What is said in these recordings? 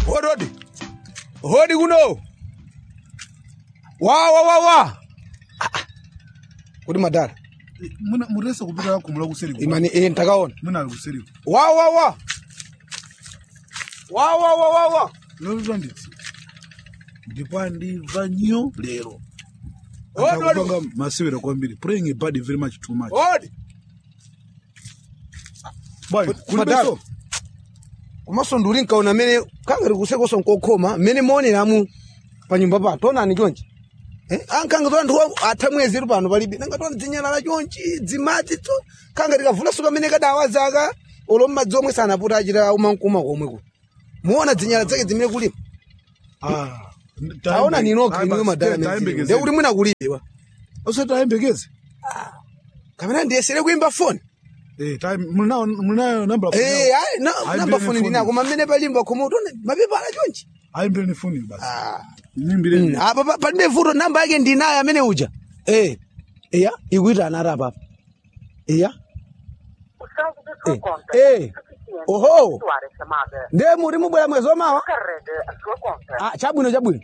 Hodi hodi. Hodi kuno. Wa wa wa wa. Ah, ah. Kodi madala. muna muresa kupita kumula kuseri Imani eh ntakaona. muna ali kuseri Wa wa wa. Wa wa wa wa wa. lero nditsi ndipo ndimva nyo lero Hodi hodi. akupanga masewera kwambiri praying a bad very much too much Hodi. bwana Madala. kulibeso Komanso nduli nkaona mene kangari kusekoso nkokhoma mene maoneramu pa nyumba pa tonani chonchi. Eh, ankanga to anthu atha mwezi pano palibe nanga tona dzinyalala chonchi dzimati to kanga tikavula suka mene kadawa zaka olo mmadzi omwe sanaputa achita umankuma komweko muona dzinyala zake zimene kulima ah taona ninokha inuyo madala mezire nde kuti mwina kulibe wa usati ayembekeze kamene ndiyesere kuimba foni eh time munayo munayo number eh ayi na- Ayimbire namba ni foni foni. ndinako mamene palimba khomo tona mapepa ala chonchi ayimbire ni phone basi ah nimbire Mm, apa pa- palibe vuto namba yake ndinayo amene uja eh iya ikuita anati apapa iya O saldo da sua Eh, conta eh, é suficiente oho. para efetuar a chamada. nde muri mubwera mwezi omawa Carregue a sua conta. ah, chabwino chabwino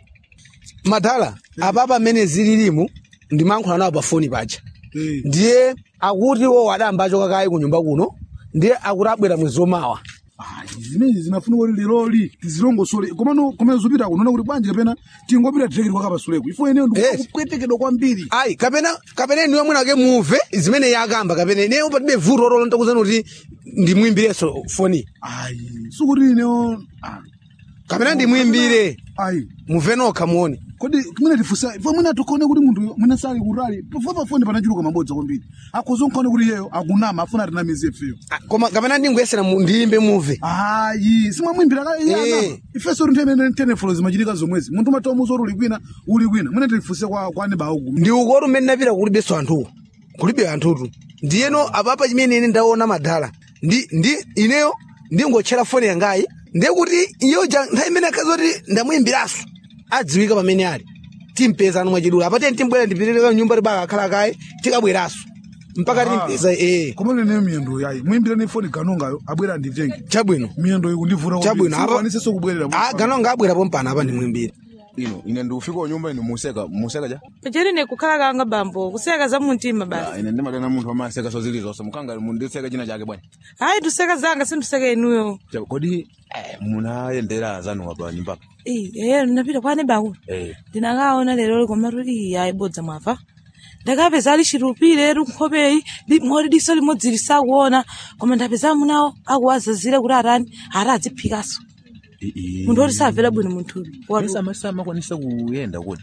madala apapa amene zililimu ndimankhula nawo pafoni paja eh ndiye akuti wo adambacho kakayi ku nyumba kuno ndiye akuti abwera mwezi omawa Ah, zimene zinafunika kuti leroli tizilongosole komano komene zopita kunoona kuti bwanji kapena tingopita tirekere kwakapasuleko ifo ineyo Eh. ndikupwetekedwa kwambiri ayi kapena kapena inuyo mwinake muve zimene yakamba kapena ineyo palibe vuto lolonda kuzani kuti ndimuyimbireso foni ayi sikuti ineyo ah, kapena ndimwimbire ayi muve nokha muone kodi mwina tifusa ifo mwina tikone kuti munthu mwina sali kutali pafo pafoni panachuluka mabodza kwambiri akuzonkhone kuti iyeyo akunama afuna atinamize ifeyo Ah, koma kapena ndingoyesera mu- ndiyimbe muve ayi simwamwimbira Eh. ifeso ntene tenefolo zimachitika zomwezi munthu umatomuza kuti uli kwina uli kwina mwina tifuse kwa kwa anebawo kumi ndi ukoti umene napita kulibenso anthuwo kulibe anthutu ndiyeno apapa chimene ine ndaona madala ndi ndi ineyo ndingotchera foni yangayi ndiye kuti iyoja nthawi imene akazi kuti ndamuyimbiraso adziwika pamene ali timpeza anu mwachidula apati timbwera ndipitirika nyumba tibaka akhala kaye tikabweraso mpaka Ah. timpeza ee koma leneyo miyendo yayi muyimbire ni foni ganongayo abwera anditenge chabwino miyendo iyi kundivura chabwino apa apaaniseso kubwerera Ah, ganonga abwerapo mpana apa ndimuyimbire ino ine ndikufika kunyumba ino museka museka ja pacheri nekukhala kanga bambo kuseka za mumtima basi Ah, ine ndimatena munthu amaseka so zili zonse mukanga mundiseka china chake bwana hayi tuseka zanga sinduseka inuyo Ja, kodi eh, munayendera zanuwa pa nyumbapa eye napita kwane bakulo eh ndinakaona lero koma tuli ayibodza mwava ndakapeza ali chirupire runkhopeyi moti diso limodzi lisakuona koma ndapeza munawo akuwazazira kuti atani ati adziphikaso munthu oti samvera bwino munthuyu watu sama kwanisa kuyenda kuti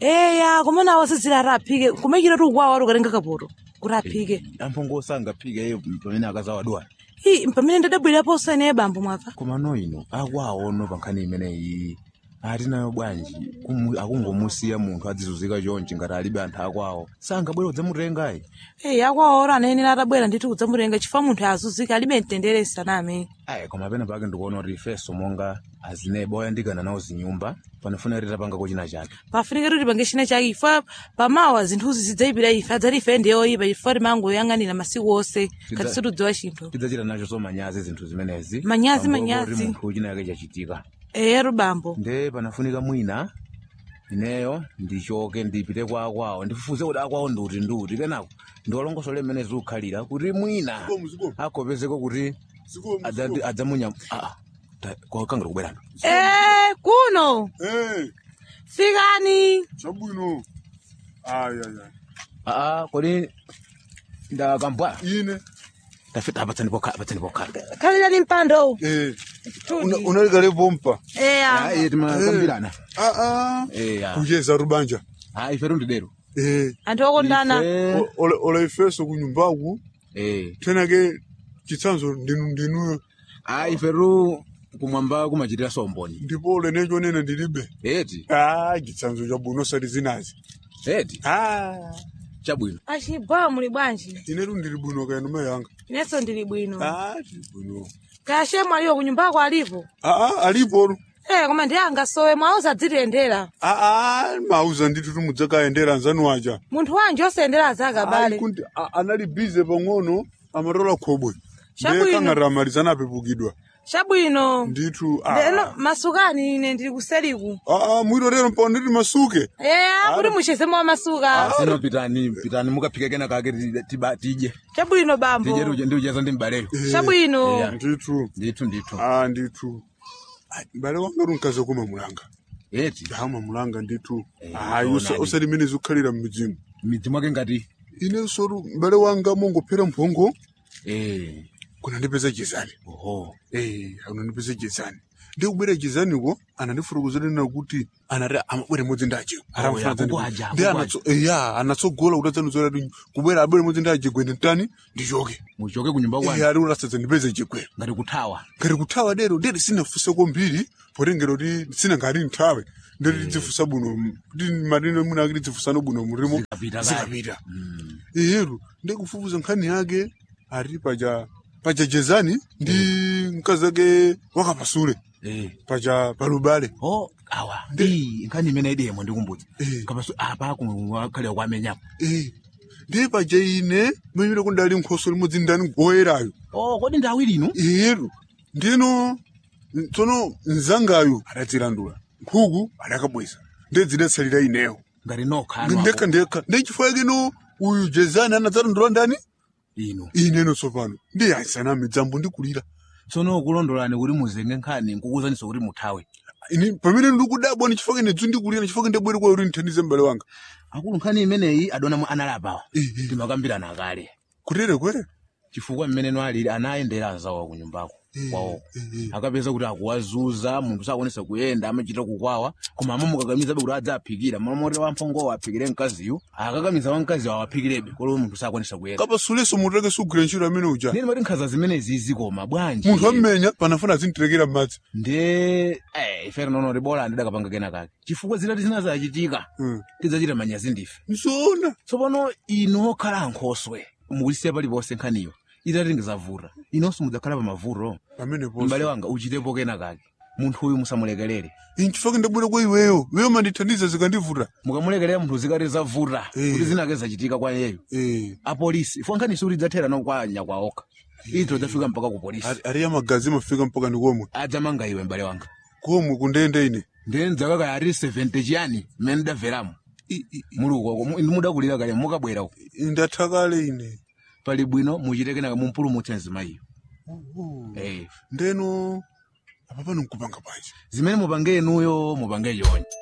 eya koma nawo azazira ati aphike kumachita ti ukwawo ati ukatenga kapoto kuti aphike amphongo sangaphike iye pamene akazawadwala i pamene ndadabwerapo usene bambo mwava koma no ino akwaono pa nkhani imeneyi atinayo bwanji kumu- akungomusiya munthu adzizuzika chonchi ngati alibe anthu akwawo sangabwera udzamutengayi eyi akwawo ora anayenera atabwera ndithu kudzamutenga chifukwa munthu azuzika alibe mtendere saname ayi koma pena pake ndikuona kuti ifeso monga azineba oyandikana nawo zinyumba panafuna kuti tapangako china chake pafunika kuti pange china chake ifa pamawa zinthuzi zidzayipira ife adzati ife ndi oyipa chifukwa timangoyang'anira masiku onse Tidza- ngati situdziwa chinthu tidzachita nacho so manyazi zinthu zimenezi Manyazi, Pambuyo manyazi. kuti munthu china chake chachitika eyeru bambo nde panafunika mwina ineyo ndichoke ndipite kwa akwawo ndifufuze kuti akwawo nduti nduti kenako ndiwalongosole mmene zikukhalira kuti mwina akopezeko kuti adza- adzamunya ah, ta- kwa- kangati kubwerano e kuno Eh, fikani chabwino. Ai ai ai. aa kodi ndakambwa Ine. tafita apatsani pokhala apatsani pokhala khalirani mpando Eh. Una unalikale pompa. eya ayi timakambirana Ah ah. eya Kujeza rubanja. ayi ife tundidero Eh. anthu okondana O- Ola ola ifeso kunyumbaku. eh Tena ke chitsanzo ndinu ndinu ayi ife tu kumwamba kumachitira somboni ndipo lenecho nena ndilibe. eti Ah, chitsanzo chabwino sati zinazi. eti Ah. chabwino achibwa muli bwanji Inetu ndili bwino kaya noma yanga. inenso ndili bwino Ah, ndili bwino. kaya shemu aliyo kunyumbako alipo Ah ah, alipo. e koma ndi angasowe mwauza adzitiyendera Ah ah, mauza ndithu tumudzakayendera nzanu waja. munthu wanji osayendera azaka Ai, bale kuti a- anali bize pang'ono amatola khobwe Chabwino. ndekangati amalizana apepukidwa chabwino ndithu leno masukani ine ndili kuseliku aa mwiro lero mpano nditi masuke eya kuti muchezemo amasuka sino pitani pitani mukaphike kena kake ti- tiba- tidye chabwino bambo tidye ndiucheza ndi mbaleyo chabwino Eya. ndithu ndithu ndithu aa ndithu Ai, m'bale wanga uri mkazi kuma mulanga eti dama mulanga ndithu Eh, ayi ndionadi. usati mene zikukhalira mmidzimu midzi mwake ngati ine soru m'bale wanga mongophera mphongo eh kunandipeza jezani oho eh unandipeza jezani ndikubwera jezaniko anandifurukuziranena kuti anati amabwere modzi ndaje Oh, ya, kukwaja, ndi kukwaja. ya anatsogola kuti adzanizora kubwera abwere modzi ndaje gwene ntani ndichoke muchoke kunyumba eh kwanu ali ulasadza ndipeze chigwero ngati kuthawa ngati kuthawa lero ndeti sinafunsa kwambiri potengera kuti sina ngati nthawe ndeti tidzifunsa buno kuti matino mwina akiti tidzifunsano buno murimo Zikapita kale. zikapita iyeru ndikufufuza nkhani yake ari paja paja jezani ndi mkazi ake wakapasule eh paja palubale oh awa ndi nkhani imene idemo ndikumbudza Eh. kapaso apa kumkhalira kwamenyapo eh ndi paja ine mwimire kundali nkhoso limodzi ndani goyerayo oh kodi ndi awiri inu iyeru ndino tsono mzangayo adadzilandula nkhuku adakabweza ndedzidetsalira ineyo ngati nokha ndekha ndekha ndechifukwa kino uyu jezani anadzalandula ndani inu ineno tsopano ndi ayisanami dzambo ndikulira tsono kulondolani kuti muzenge nkhani nkukuzaniso kuti muthawe ini pamene ndikudabwa ndichifukwa kene dzu ndikulira ndichifukwa ndabwere kwa uri nthandize m'bale wanga akulu nkhani imeneyi adonamo analapawa Eh, eh. timakambirana kale kutere kwere chifukwa mmeneno alili anayendera anzawo kunyumbako kwawo akapeza kuti akuwazuza munthu sakuonesa kuyenda amachita kukwawa koma amamukakamizabe kuti adza aphikira mamoti wamphongowo aphikire mkaziyo akakamiza wamkaziyo awaphikirebe kolo munthu sakuonesa kuyenda kapasuleso munthu ake sugwira ntchito amene uja ndini mati nkhaza zimenezi zikoma bwanji munthu ammenya panafuna azindirekera m'madzi nde eh, ife tinono tibola ndidakapanga kena kake chifukwa zitati zinazachitika Mm. tidzachita manyazi ndife nzoona tsopano inu okhala ankhoswe mukulisiya paliponse nkhaniyo itati ngizavuta inonso mudzakhala pa mavuto pamene m'bale ponso wanga uchitepo kena kake munthu uyu musamulekelere inchifukwa ndabwera kwa iweyo iweyo mandithandiza zikandivuta mukamulekelera munthu zikati zavuta Eh. kuti zinake zachitika kwa iyeyo eh apolisi ifo nkhani sikuti idzathera no kwa nyakwa okha ito idzafika mpaka ku polisi ari- ari amagazi mafika mpaka ndi komwe adzamanga iwe m'bale wanga komwe kundende ine ndiye ndzakaka ari 70 chiyani mmene ndamveramo mulukoko mudakulira kale mukabwera uko ndatha kale ine pali bwino muchite kenaka mumpulumutse mzimayiyo eh ndeno apa pano nkupanga pachi zimene mupange inuyo mupange chonje